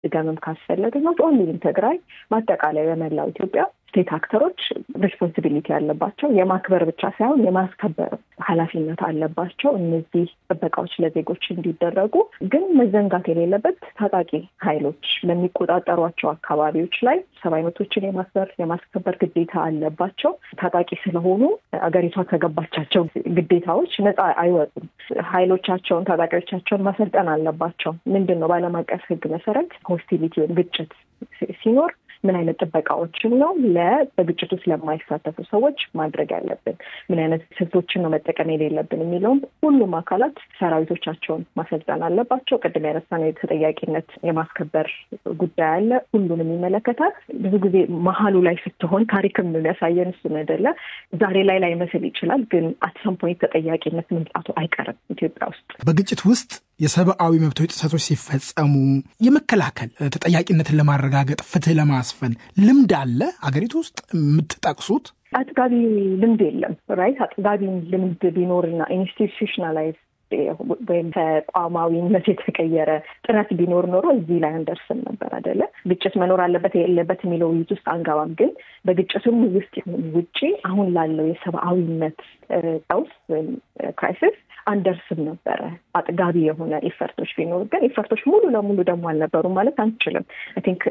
መድገምም ካስፈለገ ኖት ኦንሊ ትግራይ በአጠቃላይ በመላው ኢትዮጵያ ስቴት አክተሮች ሬስፖንሲቢሊቲ ያለባቸው የማክበር ብቻ ሳይሆን የማስከበር ኃላፊነት አለባቸው። እነዚህ ጥበቃዎች ለዜጎች እንዲደረጉ ግን መዘንጋት የሌለበት ታጣቂ ኃይሎች በሚቆጣጠሯቸው አካባቢዎች ላይ ሰብአዊ መብቶችን የማክበር የማስከበር ግዴታ አለባቸው። ታጣቂ ስለሆኑ አገሪቷ ከገባቻቸው ግዴታዎች ነፃ አይወጡም። ኃይሎቻቸውን ታጣቂዎቻቸውን ማሰልጠን አለባቸው። ምንድን ነው በዓለም አቀፍ ሕግ መሰረት ሆስቲሊቲ ወይም ግጭት ሲኖር ምን አይነት ጥበቃዎችን ነው ለ በግጭቱ ስለማይሳተፉ ሰዎች ማድረግ ያለብን፣ ምን አይነት ስልቶችን ነው መጠቀም የሌለብን የሚለውም ሁሉም አካላት ሰራዊቶቻቸውን ማሰልጠን አለባቸው። ቅድም ያነሳነው የተጠያቂነት የማስከበር ጉዳይ አለ። ሁሉንም ይመለከታል። ብዙ ጊዜ መሀሉ ላይ ስትሆን ታሪክም የሚያሳየን እሱን አይደለ። ዛሬ ላይ ላይመስል ይችላል፣ ግን አትሰም ፖይንት ተጠያቂነት መምጣቱ አይቀርም ኢትዮጵያ ውስጥ በግጭት ውስጥ የሰብአዊ መብቶች ጥሰቶች ሲፈጸሙ የመከላከል ተጠያቂነትን ለማረጋገጥ ፍትህ ለማስፈን ልምድ አለ አገሪቱ ውስጥ የምትጠቅሱት? አጥጋቢ ልምድ የለም። ራይት አጥጋቢ ልምድ ቢኖርና ኢንስቲቱሽናላይዝ ወይም ተቋማዊነት የተቀየረ ጥረት ቢኖር ኖሮ እዚህ ላይ አንደርስም ነበር አይደለ። ግጭት መኖር አለበት የሌለበት የሚለው ውይይት ውስጥ አንገባም። ግን በግጭቱም ውስጥ ይሁን ውጪ አሁን ላለው የሰብአዊነት ቀውስ ወይም ክራይሲስ አንደርስም ነበረ አጥጋቢ የሆነ ኢፈርቶች ቢኖሩ ግን ኢፈርቶች ሙሉ ለሙሉ ደግሞ አልነበሩም ማለት አንችልም። አይ ቲንክ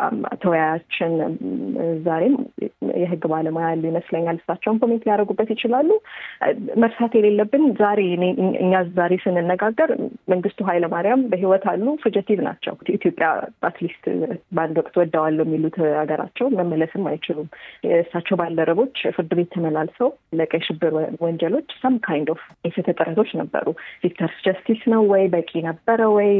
ተወያያችን ዛሬም የህግ ባለሙያ ያሉ ይመስለኛል። እሳቸውን ኮሜንት ሊያደርጉበት ይችላሉ። መርሳት የሌለብን ዛሬ እኛ ዛሬ ስንነጋገር መንግስቱ ኃይለማርያም በህይወት አሉ፣ ፉጀቲቭ ናቸው። ኢትዮጵያ አትሊስት በአንድ ወቅት ወደዋለሁ የሚሉት ሀገራቸው መመለስም አይችሉም። እሳቸው ባልደረቦች ፍርድ ቤት ተመላልሰው ለቀይ ሽብር ወንጀሎች ሰም ካይንድ ኦፍ የፍትህ ጥረቶች ነበሩ። ቪክተርስ ጀስቲስ ነው ወይ በቂ ነበረ ወይ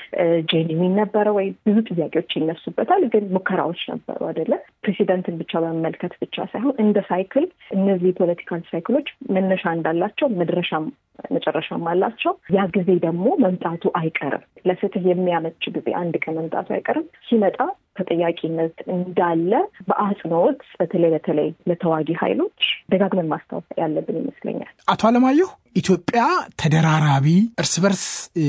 ጄኒዊን ነበረ ወይ ብዙ ጥያቄዎች ይነሱበታል። ግን ሙከራዎች ነበሩ አይደለ? ፕሬሲደንትን ብቻ በመመልከት ብቻ ሳይሆን እንደ ሳይክል እነዚህ ፖለቲካል ሳይክሎች መነሻ እንዳላቸው መድረሻም መጨረሻም አላቸው። ያ ጊዜ ደግሞ መምጣቱ አይቀርም። ለፍትህ የሚያመች ጊዜ አንድ ቀን መምጣቱ አይቀርም። ሲመጣ ተጠያቂነት እንዳለ በአጽንኦት በተለይ በተለይ ለተዋጊ ኃይሎች ደጋግመን ማስታወስ ያለብን ይመስለኛል። አቶ አለማየሁ ኢትዮጵያ ተደራራቢ እርስ በርስ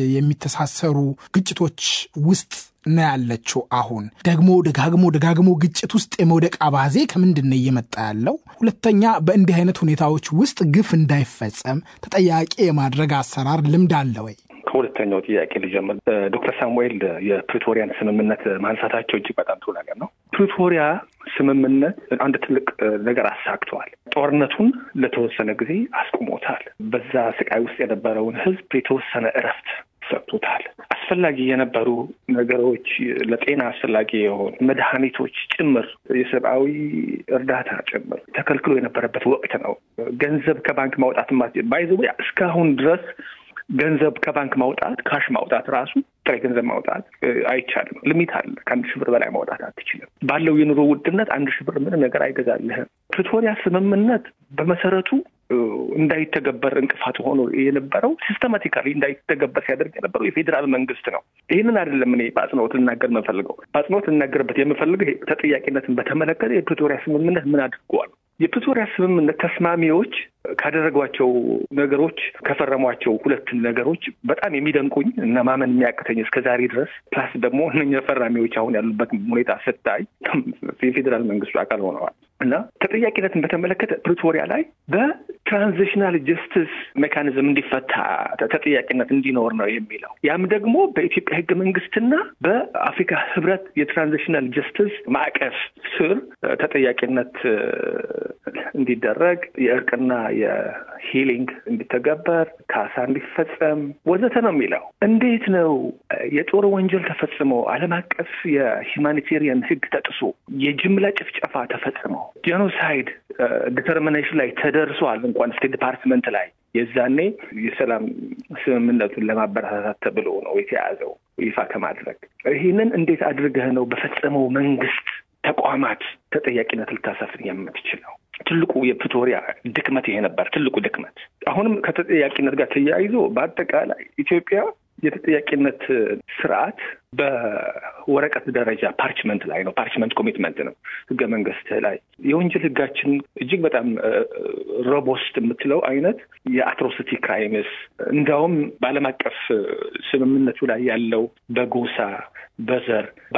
የሚተሳሰሩ ግጭቶች ውስጥ ነው ያለችው። አሁን ደግሞ ደጋግሞ ደጋግሞ ግጭት ውስጥ የመውደቅ አባዜ ከምንድን ነው እየመጣ ያለው? ሁለተኛ በእንዲህ አይነት ሁኔታዎች ውስጥ ግፍ እንዳይፈጸም ተጠያቂ የማድረግ አሰራር ልምድ አለ ወይ? ከሁለተኛው ጥያቄ ልጀምር። ዶክተር ሳሙኤል የፕሪቶሪያን ስምምነት ማንሳታቸው እጅግ በጣም ጥሩ ነገር ነው። ፕሪቶሪያ ስምምነት አንድ ትልቅ ነገር አሳክተዋል። ጦርነቱን ለተወሰነ ጊዜ አስቁሞታል። በዛ ስቃይ ውስጥ የነበረውን ሕዝብ የተወሰነ እረፍት ሰጥቶታል። አስፈላጊ የነበሩ ነገሮች ለጤና አስፈላጊ የሆኑ መድኃኒቶች ጭምር የሰብአዊ እርዳታ ጭምር ተከልክሎ የነበረበት ወቅት ነው። ገንዘብ ከባንክ ማውጣት ባይዘ እስካሁን ድረስ ገንዘብ ከባንክ ማውጣት ካሽ ማውጣት ራሱ ጥሬ ገንዘብ ማውጣት አይቻልም። ሊሚት አለ። ከአንድ ሺህ ብር በላይ ማውጣት አትችልም። ባለው የኑሮ ውድነት አንድ ሺህ ብር ምንም ነገር አይገዛልህም። ፕሪቶሪያ ስምምነት በመሰረቱ እንዳይተገበር እንቅፋት ሆኖ የነበረው ሲስተማቲካሊ እንዳይተገበር ሲያደርግ የነበረው የፌዴራል መንግስት ነው። ይህንን አይደለም እኔ በአጽንኦት ልናገር የምፈልገው። በአጽንኦት ልናገርበት የምፈልገው ተጠያቂነትን በተመለከተ የፕሪቶሪያ ስምምነት ምን አድርገዋል? የፕሪቶሪያ ስምምነት ተስማሚዎች ካደረጓቸው ነገሮች ከፈረሟቸው ሁለት ነገሮች በጣም የሚደንቁኝ እና ማመን የሚያቅተኝ እስከ ዛሬ ድረስ ፕላስ ደግሞ እነኛ ፈራሚዎች አሁን ያሉበት ሁኔታ ስታይ የፌዴራል መንግስቱ አካል ሆነዋል እና ተጠያቂነትን በተመለከተ ፕሪቶሪያ ላይ በትራንዚሽናል ጀስቲስ ሜካኒዝም እንዲፈታ ተጠያቂነት እንዲኖር ነው የሚለው። ያም ደግሞ በኢትዮጵያ ህገ መንግስትና በአፍሪካ ህብረት የትራንዚሽናል ጀስቲስ ማዕቀፍ ስር ተጠያቂነት እንዲደረግ የእርቅና የሂሊንግ እንዲተገበር ካሳ እንዲፈጸም ወዘተ ነው የሚለው። እንዴት ነው የጦር ወንጀል ተፈጽሞ ዓለም አቀፍ የሂውማኒቴሪያን ህግ ተጥሶ የጅምላ ጭፍጨፋ ተፈጽሞ ጄኖሳይድ ዲተርሚኔሽን ላይ ተደርሷል እንኳን ስቴት ዲፓርትመንት ላይ የዛኔ የሰላም ስምምነቱን ለማበረታታት ተብሎ ነው የተያዘው ይፋ ከማድረግ ይህንን እንዴት አድርገህ ነው በፈጸመው መንግስት ተቋማት ተጠያቂነት ልታሰፍን የምትችለው? ትልቁ የፕሪቶሪያ ድክመት ይሄ ነበር። ትልቁ ድክመት አሁንም ከተጠያቂነት ጋር ተያይዞ በአጠቃላይ ኢትዮጵያ የተጠያቂነት ስርዓት በወረቀት ደረጃ ፓርችመንት ላይ ነው። ፓርችመንት ኮሚትመንት ነው ህገ መንግስት ላይ የወንጀል ህጋችን እጅግ በጣም ሮቦስት የምትለው አይነት የአትሮሲቲ ክራይምስ እንዲያውም በዓለም አቀፍ ስምምነቱ ላይ ያለው በጎሳ በዘር